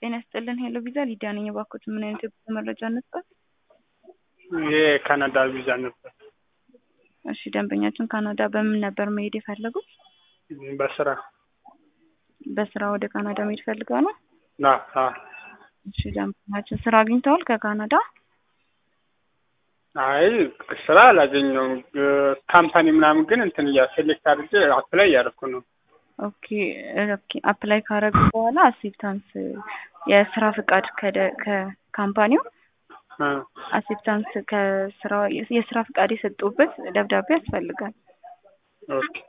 ጤና ይስጥልን ሄሎ ቪዛ ሊዲያ ነኝ። እባክዎት ምን አይነት የጉዞ መረጃ እንስጠት? የካናዳ ቪዛ ነበር። እሺ ደንበኛችን ካናዳ በምን ነበር መሄድ የፈለጉት? በስራ በስራ ወደ ካናዳ መሄድ ፈልገው ነው? ና አ እሺ ደንበኛችን ስራ አግኝተዋል ከካናዳ? አይ ስራ አላገኘውም። ካምፓኒ ምናምን ግን እንትን እያ ሴሌክት አድርጌ አፕላይ እያደረኩ ነው። ኦኬ ኦኬ አፕላይ ካረጉ በኋላ አክሴፕታንስ የስራ ፍቃድ ከደ ከካምፓኒው እ አክሴፕታንስ ከስራ የስራ ፍቃድ የሰጡበት ደብዳቤ ያስፈልጋል። ኦኬ